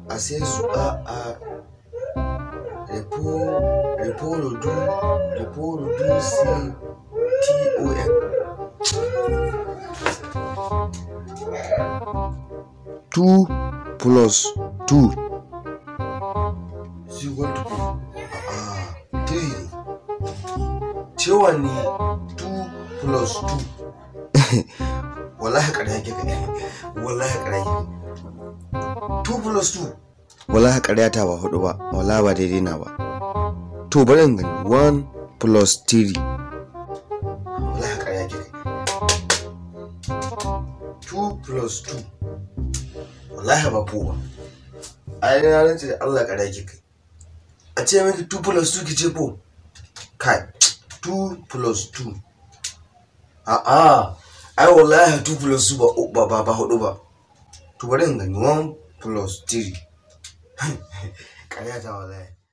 a sai su a a repo repo rodu repo rodu si ton two plus two is equal to ah three ne cewa ne two plus two wallahi ƙarya ke kai wallahi ƙarya ke two plus two wallahi ƙarya ta ba hudu ba wallahi ba daidai na ba to bari in gani one plus three wallahi ƙarya ke kai two plus two wallahi ba ko ba a yi na rance da Allah ƙarya ke kai a ce miki two plus two ki ce ko kai two plus two a'a ai wallahi two plus two ba ba ba hudu ba to bari in gani one plus three ƙarya ta wallahi